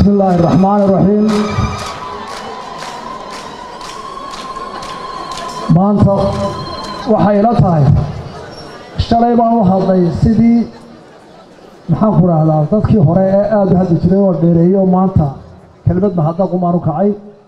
بسم الله الرحمن الرحيم maanta waxay ila tahay shalay baan u hadlay sidii maxaan ku dhahdaa dadkii hore ee aada u hadli jiray oo dheereeyo maanta kelmad mahadnaq umaan u kacay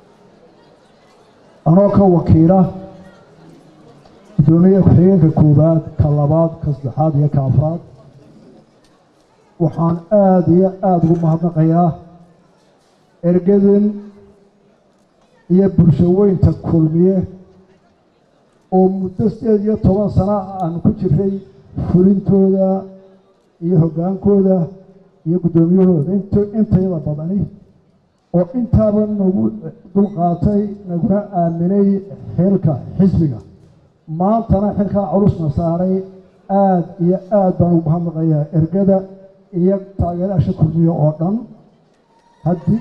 anoo ka wakiila guddoomiye ku-xigeenka koowaad ka labaad ka saddexaad iyo ka afraad waxaan aada iyo aada ugu mahadnaqayaa ergadin iyo bulsho weynta kulmiye oo muddo sideed iyo toban sano aan ku jiray fulintooda iyo hoggaankooda iyo guddoomiyahooda int intayada badani oo intaaba nagu dulqaatay naguna aaminay xilka xisbiga maantana xilkaa culusna saaray aada iyo aada baan ugu mahadnaqayaa ergada iyo taageeraasha kulmiye oo dhan haddii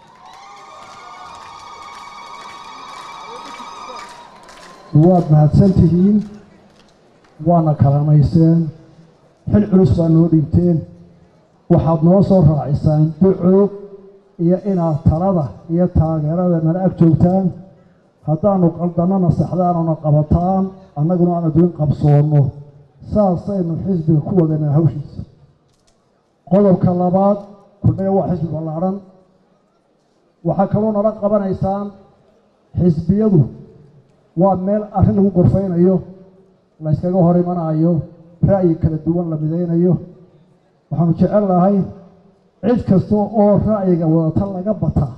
waad mahadsan tihiin waana kalamayseen xil culus baa noo dhiibteen waxaad noo soo raacisaan duco iyo inaad talada iyo taageerada nala ag joogtaan haddaanu qaldannana saxdaanuna qabataan annaguna aan adduun qabsoonno saasaynu xisbiga ku wadanaa hawshiisa qodobka labaad kulmiya waa xisbi ballaadhan waxaa kaloo nala qabanaysaan xisbiyadu waa meel arrin lagu gorfaynayo la yskaga hor imanaayo ra'yi kala duwan la midaynayo waxaanu jecel lahay cid kasta oo ra'yiga wadata laga bataa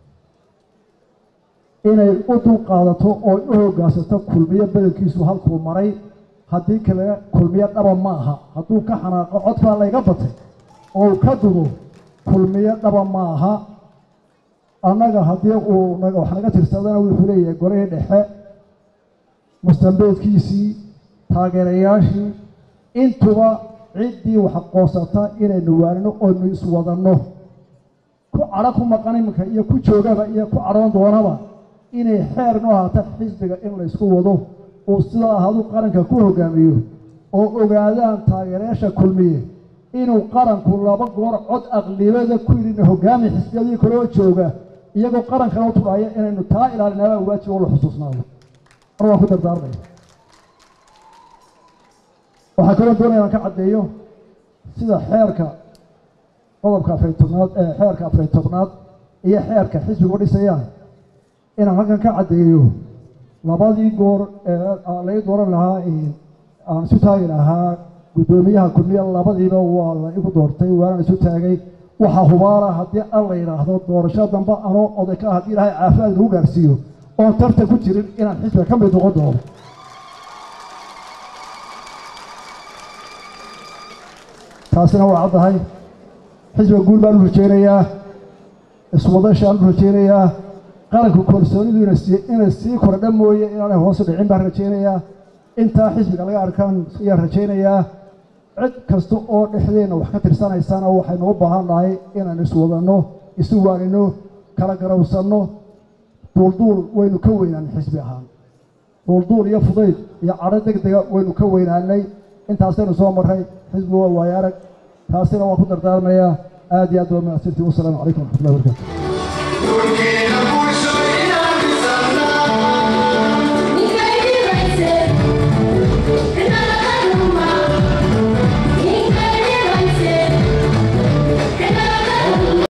inay u dulqaadato oo u hoggaansato kulmiyo badankiisu halkuu maray haddii kale kulmiyo dhaba ma aha hadduu ka xanaaqo cod baa layga batay oo uu ka dudo kulmiyo dhaba ma aha annaga haddii uu wax naga tirsadana wuxuu leeyahay golihii dhexe mustambeedkiisii taageerayaashii intuba ciddii wax qoosata inaynu waanino oynu iswadanno ku cadho ku maqan iminka iyo ku joogaba iyo ku cadhoon doonaba inay xeer noo haata xisbiga in laysku wado uu sida ahadu qaranka ku hogaamiyo oo ogaadaan taageerayaasha kulmiye inuu qaranku laba goor cod aqlibada ku yidhina hogaami xisbiyadii kaloo jooga iyagoo qarankana u tudhaya inaynu taa ilaalinaabaa waajib oo la xusuusnaado mar waan ku dardaarmaya waxaa kaloo doonaya aan ka caddeeyo sida xeerka qodobka afariy tobnaad ee xeerka afariy tobnaad iyo xeerka xisbigu dhisayaan inaan halkan ka caddeeyo labadii goor ee laga dooran lahaa aan isu taagi lahaa guddoomiyaha kulmiya labadiiba waa la igu doortay waanaan isu taagay waxaa hubaala haddii al la yidhaahdo doorasho dambe anoo oday ka ah haddii ilaahay caafimaad lagu gaarsiiyo oon tartan ku jirin inaan xisbiga ka mid noqon doono taasina waa caddahay xisbiga guul baan u rajaynayaa iswadashaan u rajaynayaa qaranku kalsoonidu inay sii kordha mooye inaanay hoosu dhicin baan rajaynayaa intaa xisbiga laga arkaan ayaan rajaynayaa cid kasta oo dhexdeenna wax ka tirsanaysana waxaynu u baahan nahay inaynu iswadanno isu waanino kala garawsanno duulduul waynu ka weynaanay xisbi ahaan duulduul iyo fudayd iyo cadho deg dega waynu ka weynaanay intaasaynu soo marray xisbigu waa waayo arag taasina waan ku dardaarmayaa aad iyo aad waa mahadsantiin wasalaamu calaykum waraxmatullahi wabarakatu